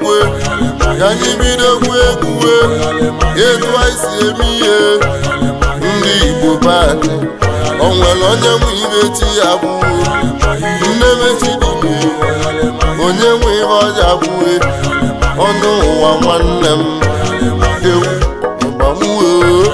egwu ka anyị bidokwu egwu etu anyị si eme ihe ndị igbo baadị o nwere onye nwe ibe chi ya bụ nne mechi dịbe onye nwe ihe ọja bụe ọnụ ụwa nwanne m ewu ịgbamuo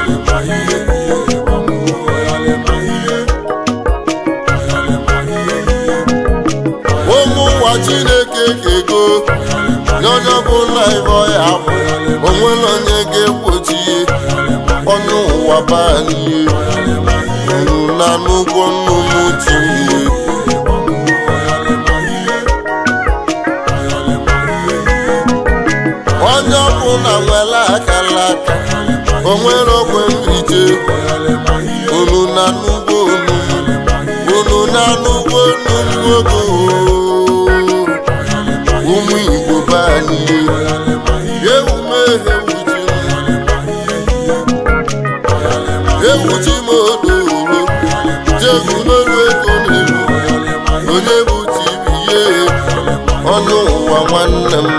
ụmụ ụwa chineke kego n'onye ọbụla ibe ọya bụ onwere onye ga-egbochi ọnụ ụwa banye unu na n'ụgwọ nnụnụ tinye onye ọbụla nwere akara aka onwere okwe nrije unu na n'ugbo unu unu na n'ugbo unu ogo ụmụ igbo banye ewume ewuchi m odoro jegumelu ego n'elu onye bụ tibiye ọnụ ụwa nwanne m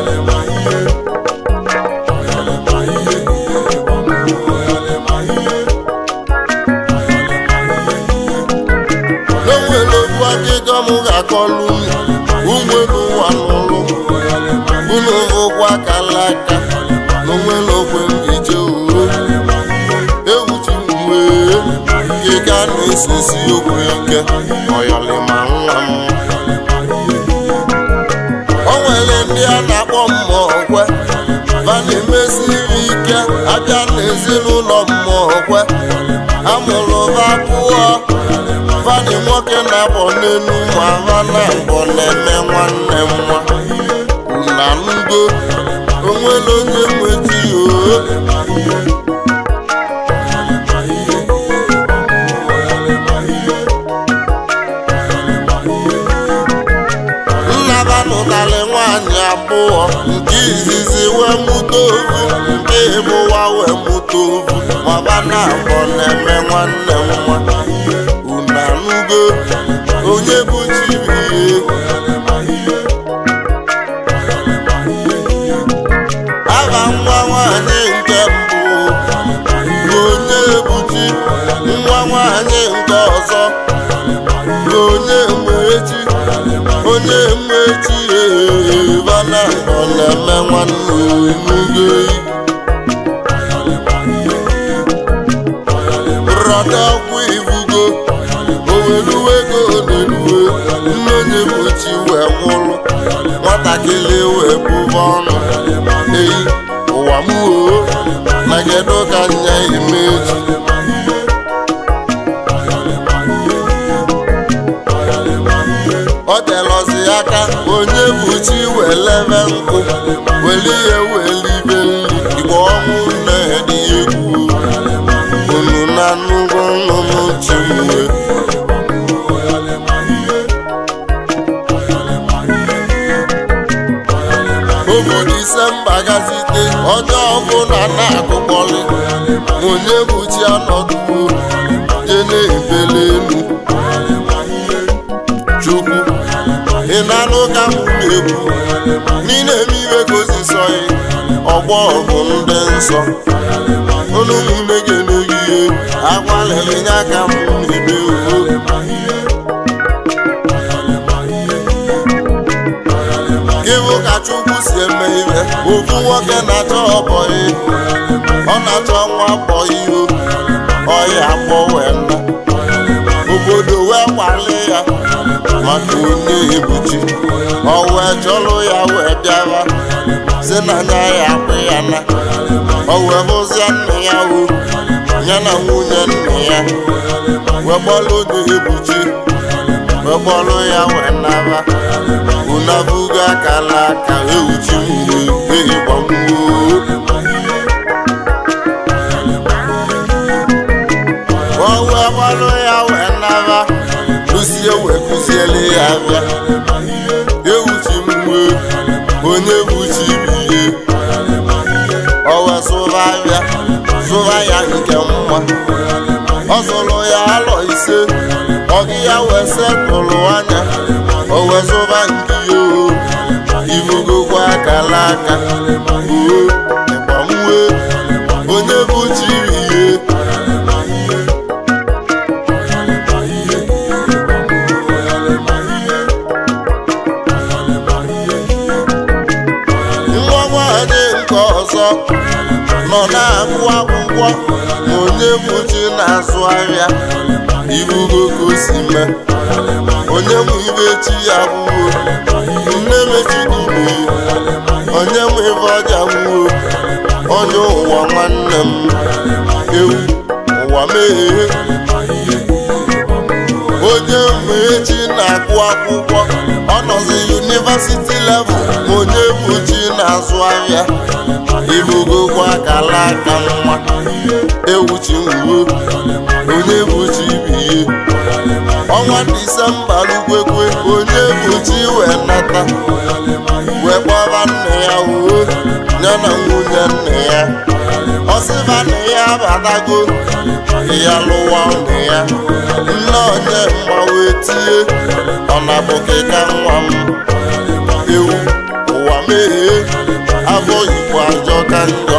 n'onwere okwu akịjọ m ga-akọlụ ụgbọelu ụwa n'ụlụ unu ụgwọ akala aka n'onwere okwe mbije uro ewuchi m wee kịga na-esesi okwu ike ọyọlịma nwa m o nwere ndị a na-akpọ mmụọ kwe va na-emesiri ike abịa n'ezinụlọ mmụọ kwe amụrụ va pụọ fadị nwoke na-abọ n'elu ma va na mbọ na-eme nwanne m nwa na ngo onwere onye nweti oo nnaba nụtarị nwaanyị abụọ nke izizi wee mụta ovu nke ịbụwa wee mụta ovu maba na abọ na-eme nwanne m nwa unu anụgo onye bụ chibihe aha nwa nwanyị nke mbụ bụ onye ebuchi nwa nwanyị nke ọzọ bụ onye mmechi onye mmechi ebana ọ na-eme nwanne onugo rọda ọgwụ ibugo oweluwe ego na-eluwe nne onye mmechi wee nwụrụ nwatakịrị wee bụba ọnụ eyi ụwa m oo na kedu ka nya imeji ọ telọzi aka onye bụ chi welebe nkụ weli ihe welibe nri igbe ọnwụ nne dị egwu unu na nnukwu nnụnụ chi mwe obu disemba gazite onye ọbụla na-agụkpọrị onye bụ chi anọduo je na-ebele elu chukwu ị na-anụ ka m na-ekwu n'ile eme iwe ka osisọghị ọgbọ bụ ndị nsọ unu ụmụnne gị n'oyihe agbalịrị nye aka m na-eme uwe ịhụ ka chukwu si eme ihe ofu nwoke na-achọ ọbọyị ọ na-achọ nwa bọyị o ọya akpọ wee nna obodo wee kwali ya maka onye ebuchi ọ wee chọrọ ya wee bịara si na nya ya akpụ ya na ọ wee bụzie nna ya o ya na nwunye nna ya wee gbọrọ onye ebuchi wee gbọrọ ya wee naba unabugo akala aka ewuchi mgbe ehigbamgbuo o wee gbalụ ya wee naba kụzie wee kụziele ya bịa ewuchi mgbe onye buchi biye o wee sụba bịa sụba ya nke mma ọ zụrụ ya alọ ise ọgị ya wee setụlụ anya o wee zụba nke ya o ibugokwa aka akala aka oo ịgbamwe onye bụ chiri ihe nwa nwanyị nke ọzọ nọ na-agụ akwụkwọ ma onye bụ chi na-azụ ahịa irugo ka o si mee onye nwe ibe chi ya gwuo nne mechidime onye nwe ibe ọja gwuo onye ụwa nwanne m ewu ụwa meghee onye mgbe echi na-agụ akwụkwọ ọ nọzi yunivasiti level ma onye bụ chi na-azụ ahịa ibugokwa akala aka nwa ewuchi nwuo onye bụ chi biye ọnwa disemba lukwekwe onye bụ chi wee nata wee kpọba nne ya uwe ya na nwunye nne ya ọsịba nne ya abatago ya lụwa nne ya nne onye mma wee tie ọ na-abụkịka nwa m ewu ụwa meghee abụ igbo ajọ ka njọ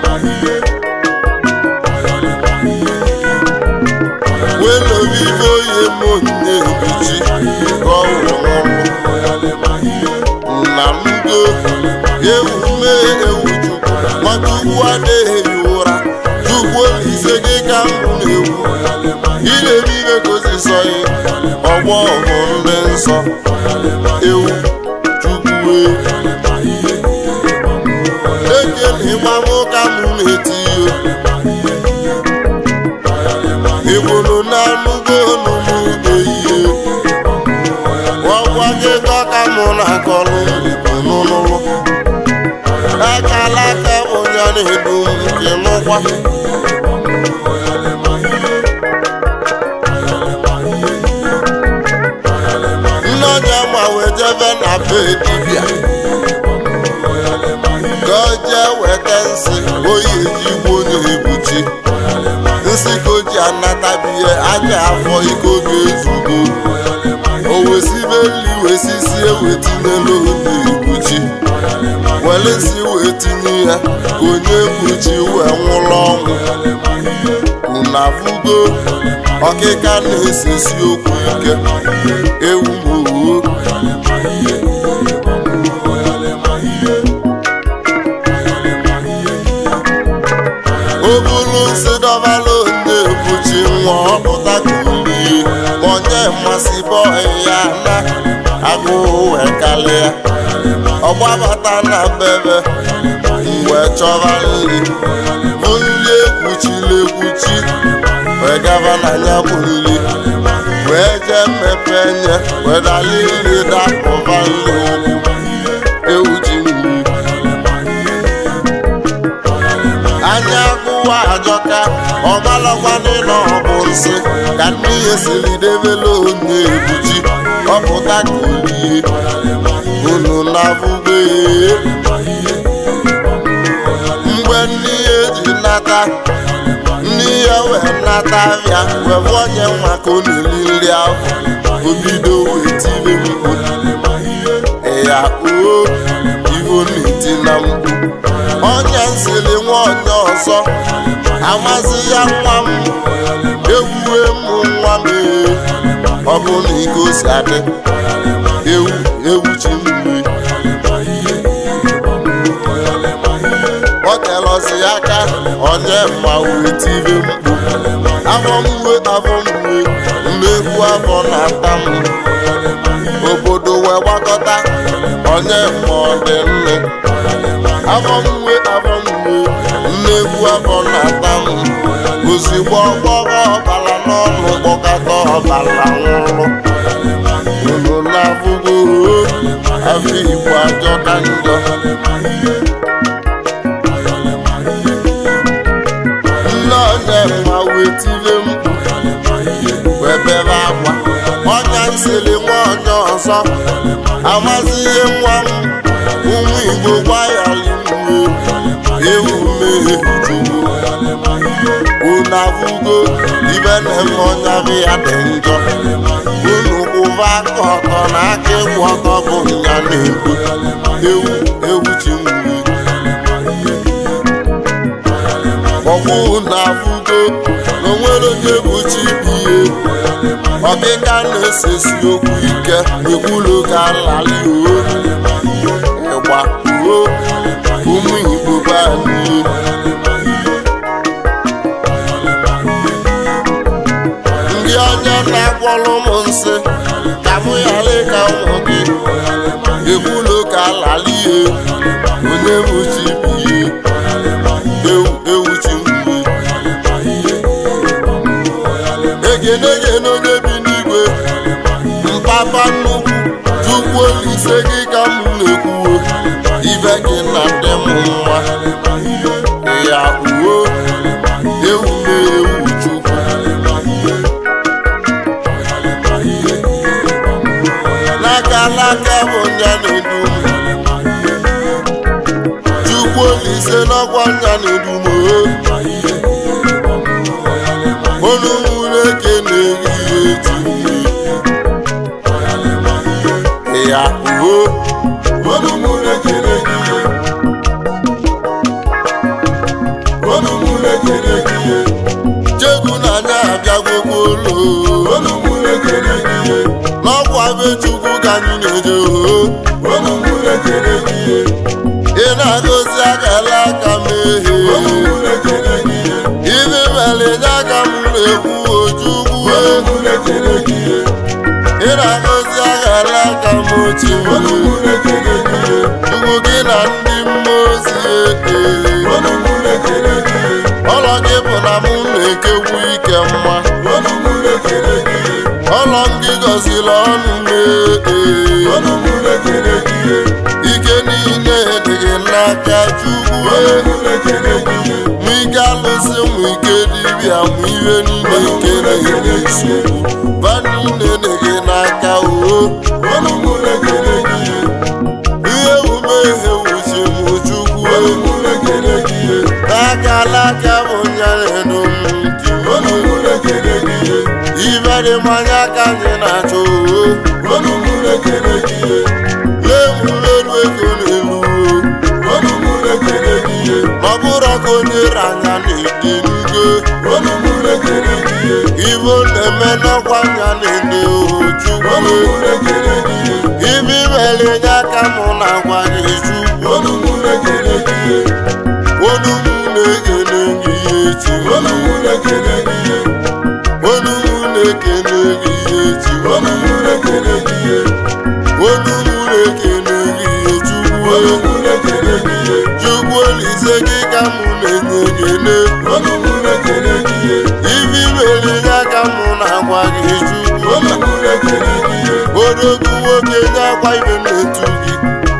welobibe oyi m nne ebuchi ka ọ wụrụ nwụrụ na mdo ewu mee ewu chukwu maka ugwu adịghị ụra chukwu ise gị ka mbụ na-ewu ilere ibe gozisọghị ọgbọ bụ ndị nsọ ewu chukwu ekele ịgbam ụka m na-eti igboro na-anụgo n'ugbo ihe ọgwa gị dọka mụ na akọlụ n'ụlọ akala aka onye na-edu nke nụkwa nne onye ma wee jebe na be dibịa ka o jee weta nsị oyi ejigbo onye ebuchi nsị ka o ji anatabihe anya afọ iko ga-ezugo o wesibe nri wesisi ewetinye n'oge ekpuchi were nsị wee tinye ya ka onye ekpuchi wee nwụrụ ọnwụ unu afụgo ọkịka na-esesi okwu ike ewu mowo o buru nsị dọbala onye ebuchi nwa ọpụta ka ulie onye mmasị bọị ya na agụụ wee kalịa ọgbabata na bebe mgbe chọba nri bụ nri ekwuchiri ekwuchi wee gaba na ya bụ nri wee jee mmepe nye wee dali nri dapụba nri ụkwụ ewu ji nri anya agụwa ajọka ọmalọkwanị na ọbụ nsị ka ndị ihe siri debela onye ebuchi ọpụta ka olie unu na-abụbe mgbe ndị ihe ji nata ndị ihe wee nata abịa wee bụ onye nwa ka ọ na-eri nri ahụ obido wee tibe mkpu ya oo ivo na-eti na mkpu onye nsiri nwa onye ọzọ amasị ya nwa m ewuwe m nwa m ee ọ bụ na iko si adị ewu ewu chi mmiri ọ telọsi aka onye mma wee tibe mkpu afọ mwe afọ mwe mmegbu afọ na-ata m obodo wee gbakọta onye mma ọ dị nne afọ mwe afọ mwe mmegbu afọ na-ata m ozugbo ọgbọrọ ọbara n'ọnụ kpọkọta ọbara nwụrụ unu na-afụgo afọ igbo ajọ ka njọ nne onye mma wee tire mkpu wee bebe akwa ọnya nsiri nwa onye ọzọ amazi ihe nwa m ụmụ igbo gbayaliwe ewu mmehie chukwu unu afụgo ibe na-eme ọnya bụ ya dị njọ unu kwụba ife aka ọtọ na aka ịkwụ ọtọ bụ nya na-ekwu ewu ewu chi nwuru ọkwụ na-afụgo na onwere onye bụ chi bụ ihe ọkịka na-esesi okwu ike ekwulu ka nlali o ịgba uo ụmụ igbo be anyị ndị ọnya na-agwọrọ m nsị ka mụ ghara ịka ụmụ gị ekwulu ka lali ihe onye bụ chi bụ ihe ewu ewu chi mgbe egenegene onye bi n'igwe mpapa nnukwu chukwu olise gị ka m na-ekwuo ife gị na ndị m nwa ya uo ewu na-ewu chukwu n'aka n'aka bụ nya na-edu m chukwu olise n'ọkwa nya na-edu m olu nwere eke na-eyi eji ya uo olu nwere eke na-eyi olu nwere eke na-eyi chegbu na anya abịagwokwa olu olu nwere eke na-eyi n'ọkwa be chukwu ka anyị na-eje oo olu nwere eke na-eyi ị na-agọzi akara aka m ehe ibe mere nye aka m na-ekwu ojukwu ị na-agọzi aghara aka m ochi chukwu gị na ndị mmụọ ozi ee ọlọ gị bụ na mụ na-ekekwu ike mma ọlọ m gị gọziri ọnụ m ee ike niile dị gị n'aka chukwu mụ ike alụsị mụ ike dibịa mụ ihe niile nke na-enye nsogbu ba niile dị gị n'aka oo ihe omume ihe wuchi mụ chukwu n'aka alaka bụ nyaredo m ji ibe dị mmanya ka anyị na-achọ oo lemulelu ego n'elu ọ bụrụ ka onye ranya na-ede ngo ibo na-eme n'ọkwa anya na-ede ojukwu ibe imere nye aka mụ na-agwa gị chukwu onu m na-ekele gị ihe echi onu m na-ekele gị ihe echi onu m na-ekele gị ihe chukwu chukwu olise gị ka mụ na-enye ekele ibi mere nye aka mụ na-agwa gị chukwu odogwu nwoke nye akwa ibe na-etu gị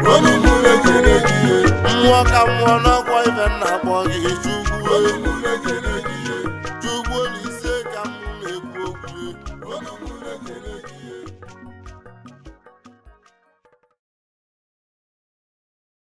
mmụọ ka mmụọ n'ọkwa ibe na-akpọ gị chukwu chukwu olise ka mụ na-ekwu okwu